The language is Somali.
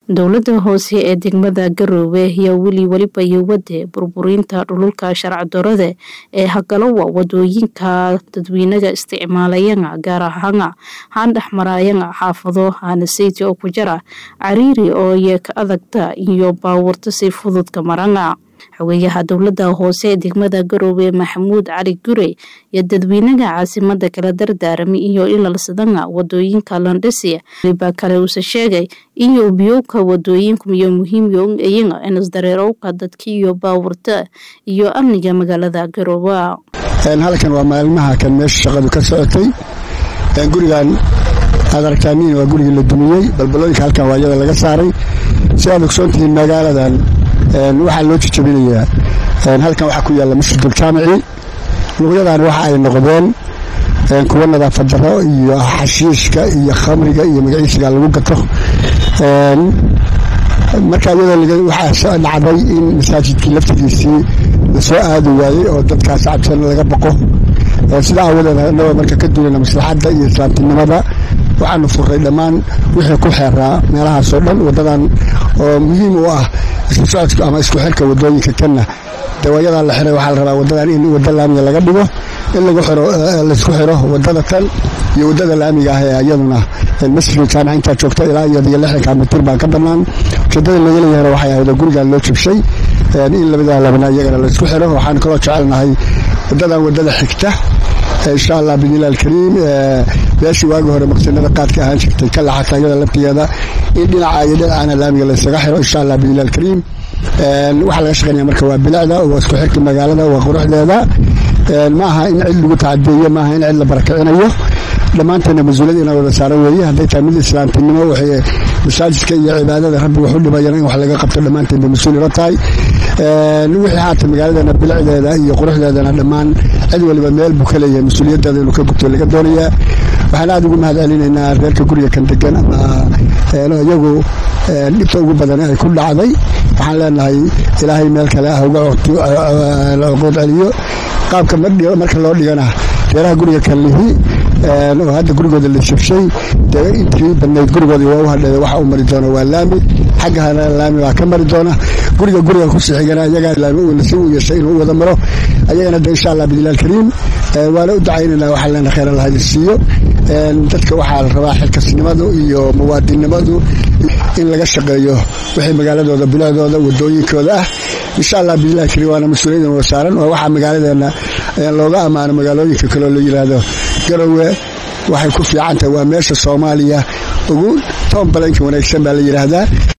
dowlada hoose ee degmada garoowe ayaa weli weliba iyo wade burburinta dhululka sharci-darrada ee hagalowa wadooyinka dadweynaga isticmaalayana gaar ahaana haan dhexmarayana xaafado haanaseyti oo ku jara cariiri oo iye ka adagta iyo baawurta si fududka marana xogeyaha dowlada hoose ee degmada garoowe maxamuud cali gure iyo dadweynaga caasimada kala dardaarami iyo ilalsadana wadooyinka landhisi waliba kale uuse sheegay iyo biyowka wadooyinku iyo muhiimyo iyana inisdareerowka dadka iyo baawurta iyo amniga magaalada garoowe halkan waa maalmaha kan meesha shaqadu ka socotay gurigan aad aragtaamiin waa gurigii la dumiyey balbalooyinka halkan waa iyada laga saaray si aad ogsoontihiin magaaladan waxaa loo jijabinayaa halkan waxaa ku yaalla masjidul jaamici luqyadan waxa ay noqdeen kuwa nadaafad daro iyo xashiishka iyo khamriga iyo magaciisiga lagu gato marka iyadoo waxaa dhacday in masaajidkii laftigiisii lasoo aadi waayey oo dadkaas cabsan laga boqo sida aawadeed anagoo marka ka duulana maslaxadda iyo islaamtinimada waxaanu furray dhammaan wixii ku xeeraa meelahaasoo dhan wadadan oo muhiim u ah isku socodka ama isku xirka wadooyinka kanna dawaayadaa la xiray waxaa la rabaa wadadan in wada laamiga laga dhigo in laysku xiro wadada tan iyo wadada laamiga ah ee iyaduna masjidka jaamica intaa joogta ilaa iyadiyo lixdanka mitir baan ka bannaan ujeedada laga leeyahana waxay ahayd oo gurigan loo jabshay in labadaa labana iyagana laysku xiro waxaan kaloo jecelnahay wadadan wadada xigta insha allah bidnilah alkariim meeshii waagi hore maqsinada qaadka ahaan jirtay ka laxata iyada laftigeeda in dhinaca iyo dhinacana laamiga laysaga xiro insha allah bidnilah alkariim waxaa laga shaqeynaya marka waa bilicda waa isku xirka magaalada waa quruxdeeda ma aha in cid lagu tacadeeyo maaha in cid la barakicinayo dhammaanteena mas-uuliyad inaa wada saaran weeye hadday tahay mid islaamtinimo waxay masaajidka iyo cibaadada rabbi wax u dhibayana in wax laga qabto dhammaanteen bay mas-uul ino tahay wixii haata magaaladana bilicdeeda iyo quruxdeedana dhammaan cid waliba meel buu ka leeyahay mas-uuliyaddeeda inuu ka gubto laga doonayaa waxaan aada ugu mahad celinaynaa reerka guriga kan degan ama iyagu dhibta ugu badan ay ku dhacday waxaan leenahay ilaahay meel kale ah uga cuquud celiyo qaabka marka loo dhigana reeraha guriga kan lihi oo hadda gurigooda la jabshay dee intii badnayd gurigoodii waa u hadheeda waxa u mari doona waa laami xaggahana laami baa ka mari doona guriga guriga kusii xigana iyagaa laami nasiib u yeeshay inuu wada maro ayagana de insha allah bidnilah alkariim waana u ducaynaynaa waxaa leena khayr allah idin siiyo dadka waxaa la rabaa xilkasnimadu iyo muwaadinnimadu in laga shaqeeyo wixii magaaladooda bilicdooda wadooyinkooda ah insha allah bidnilah alkariim waana mas-uuliyaddan wada saaran oo waxaa magaaladeena looga ammaano magaalooyinka kaleo la yidhaahdo garowe waxay ku fiican tahay waa meesha soomaaliya ugu toon balanka wanaagsan baa la yidhaahdaa